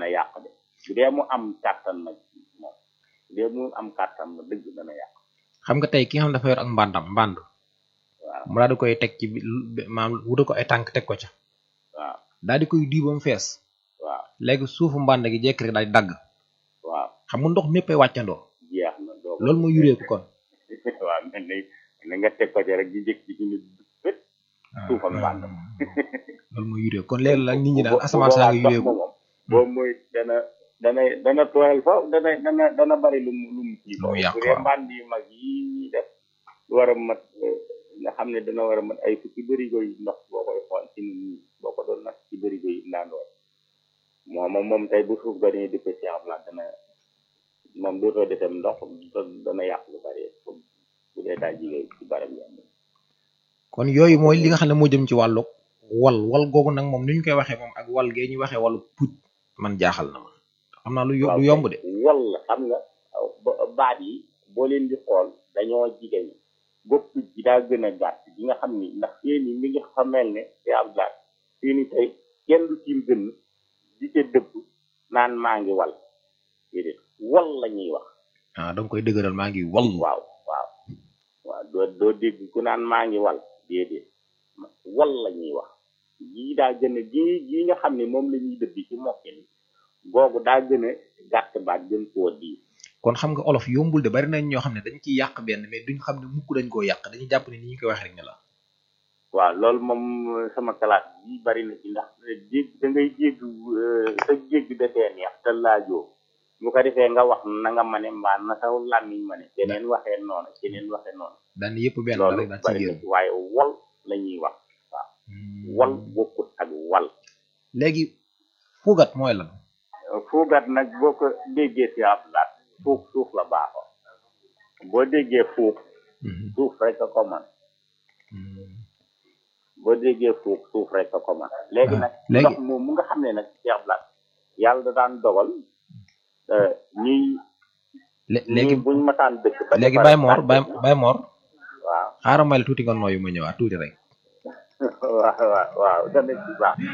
dana yàq de bu dee mu am kàttan nag moom bu dee mu am kàttan na dëgg dana yàq xam nga tey ki nga xam dafa yor ak mbàndam mbànd waaw mu daal di koy teg ci bi- maam wutal ko ay tànk teg ko ca waaw daal di koy duy ba mu fees waaw léegi suufu mbànd gi jekk rek daal di dagg waaw xam nga ndox méppay wàccandoo jeex na doo ko loolu mooy yureeku kon waaw mel ni na nga teg ko ci rek di njëkk ci indi bët suufam mbànd ma loolu mooy yureeku kon léegi la nit ñi daal bu- bu asamaan saa ngi boobaa yureeku ndox ma moom boobu mooy dana dana dana tooyal fa dana dana dana bari lu mu lu mu kii Lu mu yàq bu dee waaw. mbànd yu mag yi ñuy def lu war a mat eh, nga xam ne dana war a mat ay fukki bërigo yi ndox boo koy xool ci nit ñi boo ko doon nag ci bërigo yi ndaandoor moom moom moom tey bu suuf ga dañuy dëpp ci am la dana moom dootoo defem ndox da- dana yàq lu bari bu dee daa jigéen ci barab yi kon yooyu mooy li nga xam ne moo jëm ci wàllu wal wal googu nag moom ni ñu koy waxee moom ak wal gee ñu waxee wàllu puj man jaaxal na ma xam naa lu yo- lu yomb de wal xam nga aw ba- baat yi boo leen di xool dañoo jigéen bopp ji daa gën a gàtt gi nga xam ni ndax seeni mi ngi xamel ne te ab gàtt seeni tey kenn du tiim gën di ca dëbb naan maa ngi wal déedéet wal la ñuy wax ah da nga koy dëgëral maa ngi wal waaw waaw waaw doo doo dégg ku naan maa ngi wal déedéet wal la ñuy wax jii daa gën a jii jii nga xam ne moom la ñuy dëbbi ci mokke ni googu daa gën a gàtt baat gën koo diis kon xam nga olof yombul de bari nañ ñoo xam ne dañ ciy yàq benn mais duñ xam ne mukk dañ koo yàq dañuy jàpp ne ni ñu koy waxee rek ne la waaw loolu moom sama classe bi bari na ci ndax dégg da ngay dégg sa dégg dafee neex te laajoo bu ko defee nga wax na nga mane mbaa na saw làmmiñ mane keneen waxee noonu keneen waxee noonu daan yëpp benn la loolu rek daal ci bari na génn ci waaye wol la ñuy wax waaw wal bokkut ak wal léegi fuugat mooy lan fuugat nag boo ko déggee si ab laat fuuf suuf la baaxoo boo déggee fuuf suuf rek a ko mën boo déggee fuuf suuf rek a ko mën léegi Ah, nag léegi- ndox moom mu nga xam ne nag si ab laat yàlla da daan dogal euh, ñuy lé- léegi ñuy buñ masaan dëkk ba léegi defar Baye Mor sànq Baye bi, Baye Mor waaw xaaral may la tuuti nga nooyu ma ñëwaat tuuti rek waaw waaw waaw dana ci baax